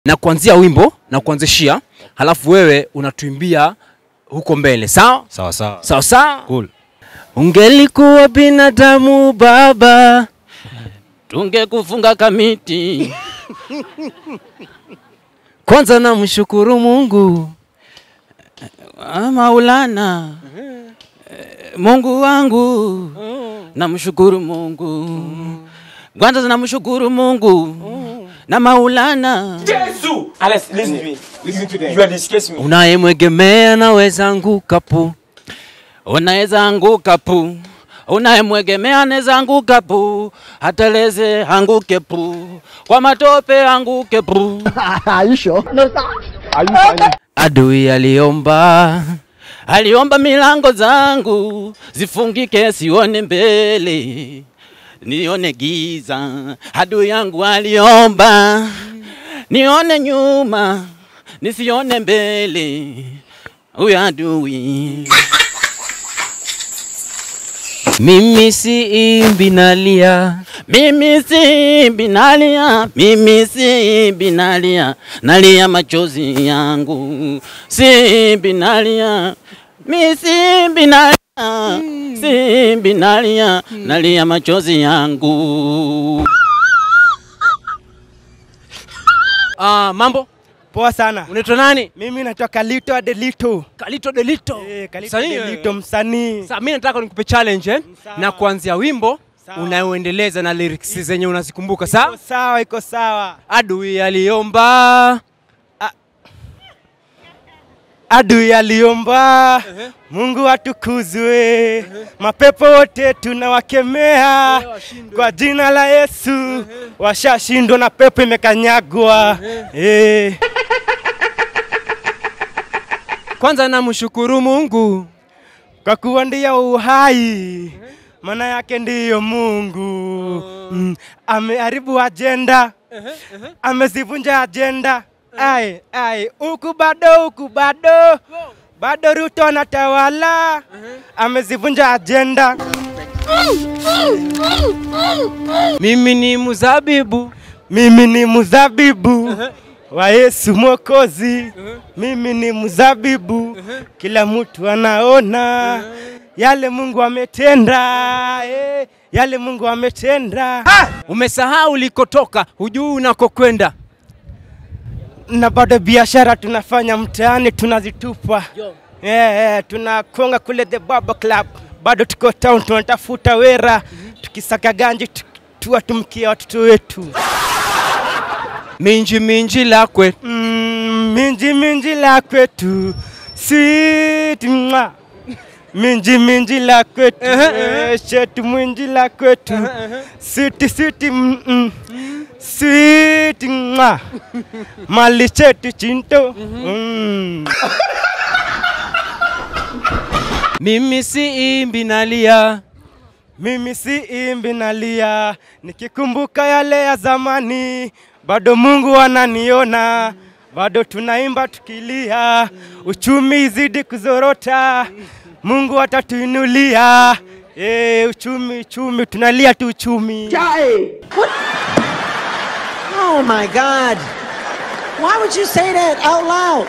na kuanzia wimbo na kuanzishia, halafu wewe unatuimbia huko mbele, sawa Sawa sawa. sawa sawa. Cool. Ungelikuwa binadamu baba, tungekufunga kamiti kwanza namshukuru Mungu. Ah, Maulana Eh, Mungu wangu namshukuru Mungu kwanza namshukuru Mungu na Maulana Alex, listen to me. Listen to them. You are disgracing me. Unayemwegemea naweza anguka pu, unaweza anguka pu unayemwegemea anaweza anguka pu hateleze anguke pu kwa matope anguke pu adui aliomba aliomba milango zangu zifungike, sione mbele, nione giza. Adui yangu aliomba nione nyuma, nisione mbele. Huyo adui mimi si imbi nalia, mimi si binalia, mimi si binalia, nalia machozi yangu, si binalia, mi si binalia, si binalia, nalia machozi yangu. Ah, mambo Poa sana. unaitwa nani? Mimi naitwa Kalito Adelito. Kalito Delito. Eh, Kalito Msanii Adelito wewe. msanii. Sasa mimi nataka nikupe challenge eh? Sawa. na kuanzia wimbo Sawa. unayoendeleza na lyrics zenye unazikumbuka sawa? Iko sawa, iko sawa. Adui aliomba Adui aliomba Mungu atukuzwe, mapepo wote tunawakemea kwa jina la Yesu, washashindwa na pepo imekanyagwa. Eh, kwanza namshukuru Mungu kwa kuwa ndiye uhai, maana yake ndiyo Mungu. Mm, ameharibu ajenda, amezivunja ajenda. Ai, ai, huku bado, huku bado, bado Ruto anatawala, amezivunja ajenda. mimi ni mzabibu Mimi ni mzabibu wa Yesu Mwokozi, mimi ni mzabibu, kila mtu anaona yale Mungu ametenda, eh, yale Mungu ametenda. umesahau ulikotoka, hujui unakokwenda. na bado biashara tunafanya mtaani tunazitupa. Eh, eh, tunakonga kule the Baba Club, bado tuko town tunatafuta wera, tukisaka ganji tu- tuwatumkia watoto wetu. minji minji lakwe Mm, minji minji la kwetu sweet mwa minji minji la kwetu eh, shetu mwinji la kwetu sweet sweet mm, mm. sweet mwa mali chetu chinto mm. mimi si imbi nalia Mimi si imbi nalia, nikikumbuka yale ya zamani, bado Mungu ananiona, bado tunaimba tukilia, uchumi izidi kuzorota, Mungu atatuinulia. E, uchumi uchumi, tunalia tu uchumi. Oh my God. Why would you say that out loud?